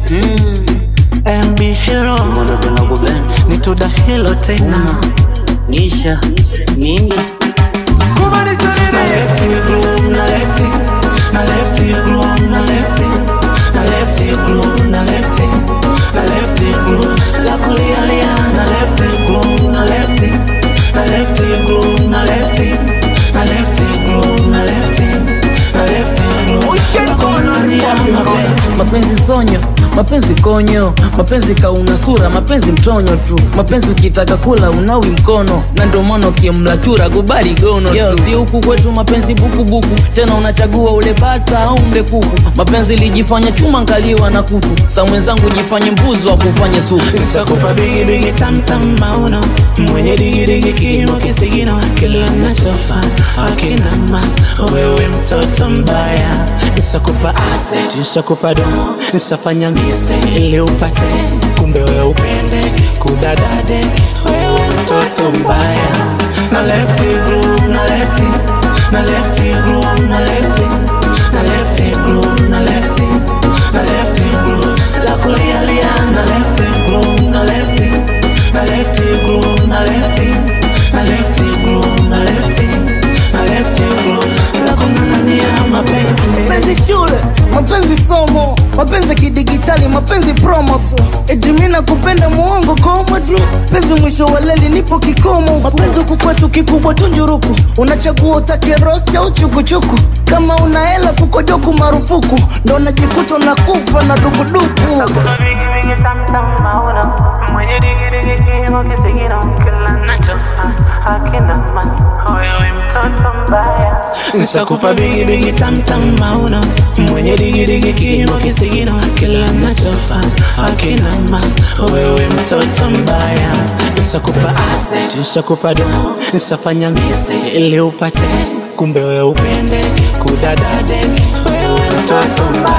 MB Hero Wanapenda kubend nituda hilo tena Nisha Mingi na lefty groove na lefty na lefty groove na lefty na lefty groove na lefty na lefty groove la kulia lia na lefty groove na lefty na lefty groove na lefty na lefty groove na lefty na lefty groove la kulia mapenzi mapenzi sonyo mapenzi konyo mapenzi kauna sura mapenzi mtonyo tu mapenzi ukitaka kula unawi mkono na ndio maana ukimla chura kubali gono Yo, si huku kwetu mapenzi bukubuku tena unachagua ule bata au mle kuku mapenzi lijifanya chuma nkaliwa na kutu sa mwenzangu jifanye mbuzi wa kufanye supu Nisakupa bigi bigi tam tam mauno mwenye digi digi kimo kisigino kila nachofanya akina ma wewe mtoto mbaya nisakupa asset nisakupa do nisafanya ngise ili upate kumbe wewe upende kudadade wewe mtoto mbaya na lefty groove na lefty na lefty groove na lefty na lefty groove na lefty na lefty groove la kulia lia na lefty groove na lefty na lefty groove na lefty na lefty groove na lefty na lefty groove la kung'ang'ania mapenzi mapenzi shule mapenzi somo mapenzi kidigitali mapenzi promo tu ejimina kupenda muongo komo tu penzi mwisho wa leli nipo kikomo mapenzi huku kwetu kikubwa tunjuruku unachagua utake rost au chukuchuku kama una hela kukojoku marufuku ndo najikuta unakufa na dukuduku Kuna bigi bigi tam tam mauna mwenye digi digi kimo kisigino kila nachofanya hakina maana wewe mtoto mbaya nisakupa bigi bigi tam tam mauna mwenye digi digi kimo kisigino kila nachofanya hakina maana wewe mtoto mbaya nisakupa asset nisakupa do nisafanya ngise ili upate kumbe wewe upende kudadade wewe mtoto mbaya